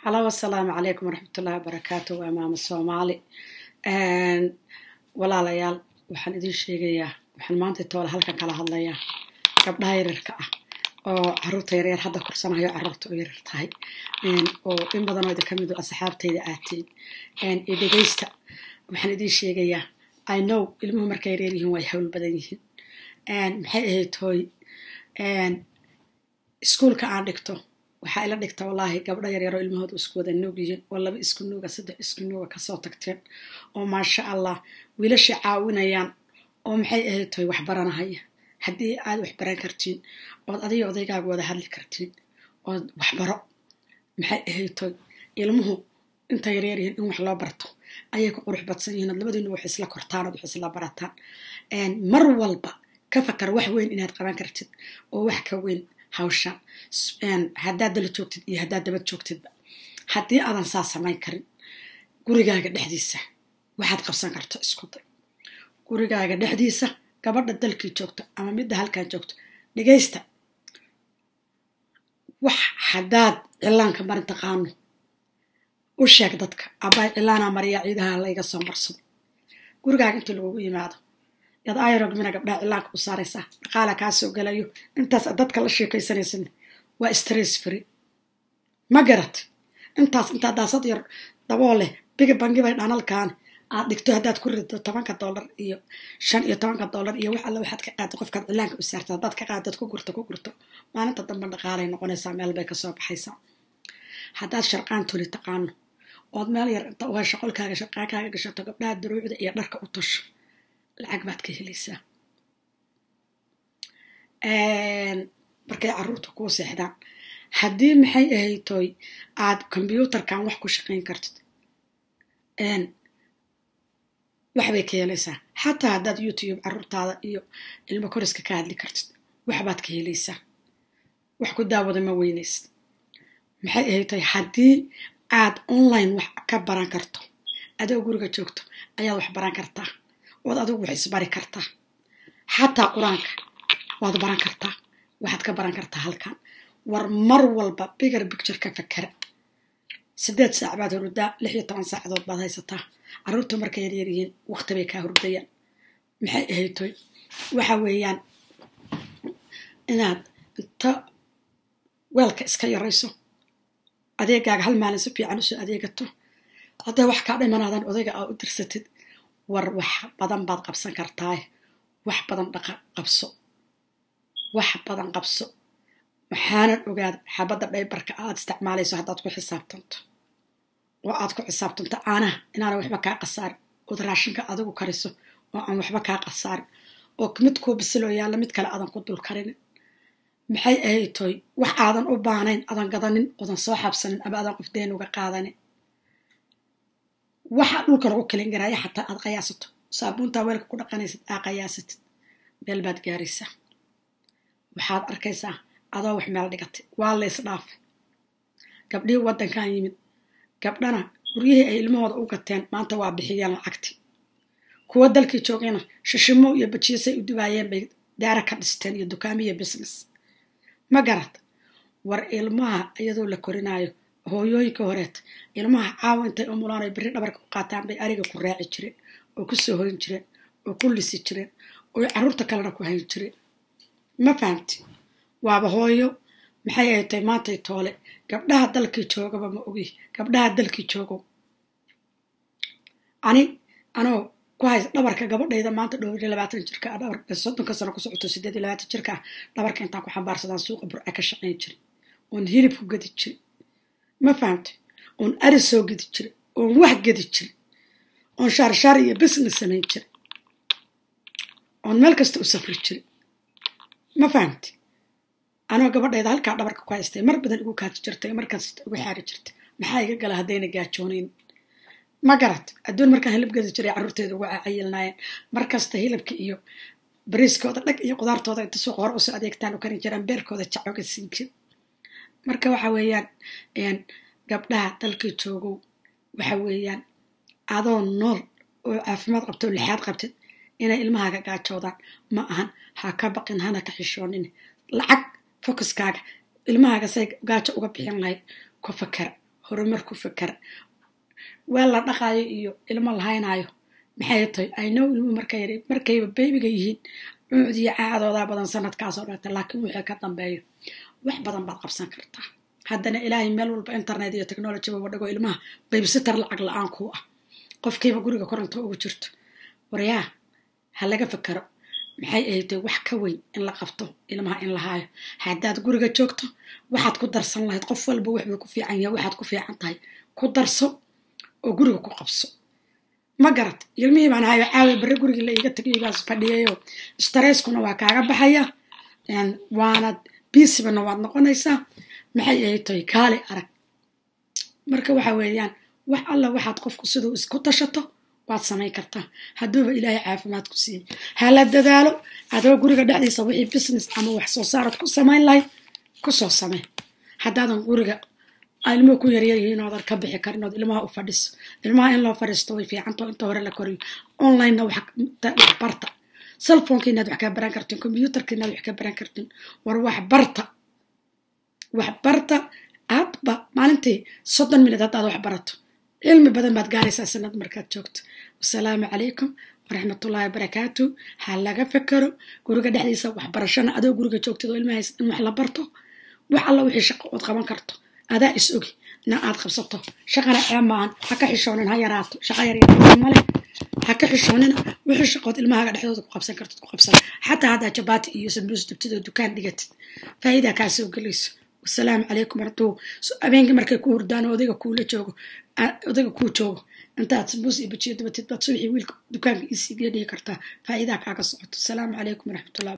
halo asalaamu calaykum waraxmatullahi wabarakaatu waa maamo soomaali walaalayaal waxaan idin sheegayaa waxaan maanta toola halkan kala hadlayaa gabdhaha yaryarka ah oo caruurta yaryar hadda korsanayo caruurta u yaryar tahay oo in badanoo idin kamid asxaabtayda aatiin iyo dhegeysta waxaan idin sheegayaa i know ilmuhu markay yaryar yihiin way hawl badan yihiin maxay ahayd hooy iskuulka aan dhigto waxaa ila dhigta wallaahi gabdho yaryaroo ilmahooda isku wada nuug yihiin oo laba isku nuuga saddex isku nuuga kasoo tagteen oo maasha allah wiilasha caawinayaan oo maxay ahayd toy wax baranahaya haddii aad wax baran kartiin ood adiga odaygaaga wada hadli kartiin ood waxbaro maxay ahayd toy ilmuhu inta yaryar yihiin in wax loo barto ayay ku qurux badsan yihiin ood labadiinu wax isla kortaan ood wax isla barataan mar walba ka fakar wax weyn inaad qaban kartid oo wax ka weyn hawshan haddaad dala joogtid iyo haddaad dabad joogtidba haddii aadan saa samayn karin gurigaaga dhexdiisa waxaad qabsan karto isku day gurigaaga dhexdiisa gabadha dalkii joogto ama midda halkan joogto dhegaysta wax haddaad cilaanka marin taqaano u sheeg dadka abbaay cilaanaa mariyaa ciidaha layga soo marsado gurigaaga inta lagugu yimaado yaad ayrogmina gabdhaha cilaanka u saaraysaa dhaqaala kaa soo galayo intaas dadka la sheekaysanaysan waa stress free ma garat intaas intaa daasad yar daboo leh biga bangibay dhanalkan aad dhigto haddaad ku rido tobanka dollar iyo shan iyo tobanka dollar iyo wax alle waxaad ka qaado qofkaad cilaanka u saarta haddaad ka qaadad ku gurto ku gurto maalinta dambe dhaqaalay noqonaysaa meel bay kasoo baxaysaa haddaad sharqaan toli taqaano ood meel yar inta u hesho qolkaaga sharqaankaaga gashato gabdhaha duruucda iyo dharka u tosho lacag baad ka helaysaa markay caruurta kuu seexdaan haddii maxay ahaytoy aad kombyuutarkan wax ku shaqayn kartid waxbay ka helaysaa xataa haddaad youtube caruurtaada iyo ilmo koriska ka hadli kartid waxbaad ka helaysaa wax ku daawada ma weynaysid maxay ahaytoy haddii aad online wax ka baran karto adoo guriga joogto ayaad wax baran kartaa waad adigu wax isbari kartaa xataa qur-aanka waad baran kartaa waxaad ka baran kartaa halkan war mar walba bigar bicture ka fakera sideed saac baad hurdaa lix iyo toban saacadood baad haysataa caruurta markay yaryar yihiin waqti bay kaa hurdayaan maxay ahaytoy waxa weeyaan inaad inta weelka iska yarayso adeegaaga hal maalin si fiican usoo adeegato hadday wax kaa dhimanaadan odayga aa u dirsatid war wax badan baad qabsan kartaa wax badan dhaqa qabso wax badan qabso waxaanan ogaada xabadda dhaybarka aad isticmaalayso haddaad ku xisaabtanto oo aad ku xisaabtanto caanaha inaana waxba kaa qasaarin ood raashinka adigu kariso oo aan waxba kaa qasaarin oo mid kuu bisiloo yaalla mid kale aadan ku dul karinin maxay ahay toy wax aadan u baanayn adan gadanin oodan soo xabsanin ama aadan qof deen uga qaadanin waxa dhulka lagu kelin garaaya xataa aad qayaasato saabuuntaa weelka ku dhaqanaysid aa qayaasatid meel baad gaaraysaa waxaad arkaysaa adoo wax meel dhigatay waa lays dhaafay gabdhihii waddankan yimid gabdhana guryihii ay ilmahooda u gateen maanta waa bixiyeen lacagtii kuwa dalkii joogayna shishimo iyo bajiisay u dubaayeen bay daara ka dhisteen iyo dukaamiyo business ma garad war ilmaha iyadoo la korinaayo hooyooyinka horeet ilmaha caawa intay umulaan beri dhabarka u qaataan bay ariga ku raaci jireen oo ku soo hoyn jireen oo ku lisi jireen oo caruurta kalena ku hayn jireen ma fahamti waaba hooyo maxay ay tahay maantay toole gabdhaha dalkii joogaba ma ogi gabdhaha dalkii joogo ani anoo ku hays dhabarka gabadhayda maanta dhowr iyo labaatan jirka ah dhabarka soddonka sano ku socoto sideed iyo labaatan jirka ah dhabarka intaan ku xambaarsadaan suuqa burca ka shaqayn jiray oon hilib ku gadi jiray ma fahamtay oon ari soo gedi jiray oon wax gedi jiray oon shaarshaar iyo business samayn jiray oon meel kasta u safri jiray ma fahamtay anoo gabadhayda halkaa dhabarka ku haystay mar badan igu kaati jirtay markasta igu xaari jirtay maxaa iga gala haddayna gaajoonayn ma garat adduun markaan hilib gedi jiray carruurteeda ugu cayilnaayeen markasta hilibka iyo bariiskooda dhag iyo qudaartooda inta suuqa hore usoo adeegtaan u karin jiraan beerkooda jacoga siin jir marka waxa weeyaan gabdhaha dalkii joogow waxa weeyaan adoo nool oo caafimaad qabto oo lixaad qabtid inay ilmahaaga gaajoodaan ma ahan ha ka baqin hana ka xishoonin lacag focuskaaga ilmahaaga say gaajo uga bixin lahayd ku fakera horumar ku fikara weel la dhaqaayo iyo ilmo lahaynaayo maxay tahay aynow ilmuhu markayba baybiga yihiin cuudiyo caadoodaa badan sanadkaasoo dhata laakiin wixii ka dambeeyo wax badan baad qabsan kartaa haddana ilaahay meel walba internet iyo technology waba dhago ilmaha baybsitar lacag la-aan kuu ah qofkiiba guriga koronto ugu jirto waryaa ha laga fikero maxay ahaytay wax ka weyn in la qabto ilmaha in la haayo haddaad guriga joogto waxaad ku darsan lahayd qof walba waxbuu ku fiican yahay waxaad ku fiican tahay ku darso oo guriga ku qabso ma garat ilmihii baan hayo caawi barre gurigii la iiga tagay baas fadhiyayo stareskuna waa kaaga baxaya waanad biisibana waad noqonaysaa maxay ahaytay kaali arag marka waxa weeyaan wax alla waxaad qofku siduu isku tashato waad samayn kartaa hadduuba ilaahay caafimaad ku siiyey hala dadaalo adoo guriga dhexdiisa wixii business ama wax soo saarad ku samayn lahayd kusoo samey haddaadan guriga ilmuhu ku yaryaryihiin oodan ka bixi karin ood ilmaha u fadhiso ilmaha in loo fadhiisto way fiicanto inta hore la koriyo onlinena wax barta cellphoneka inaad wax ka baran kartin computerka inaad wax ka baran kartin war wax barta wax barta aadba maalintii soddon minut haddaad wax barato cilmi badan baad gaaraysaa sanad markaad joogto wasalaamu calaykum waraxmatullaahi wabarakaatu ha laga fekero guriga dhexdiisa waxbarashana adoo guriga joogtid oo ilmahays in wax la barto wax alla wixii shaqo ood qaban karto adaa is ogi na aad qabsato shaqana ceeb maahan ha ka xishoonin ha yaraato shaqa yaryar male ha ka xishoonina wixii shaqood ilmahaaga dhexdooda ku qabsan kartid ku qabsan xataa haddaa jabaati iyo sambuus dubtid oo dukaan dhigatid faa'iidaa kaa soo gelayso wasalaamu calaykum hadduu habeenkii markay ku hurdaan oo odayga kuula joogo odayga kuu joogo intaad sambuus iyo bajiyo dubatid baad subaxii wiilka dukaanka isiigiya dhihi kartaa faa'iidaa kaaga socoto asalaamu calaykum waraxmatullahi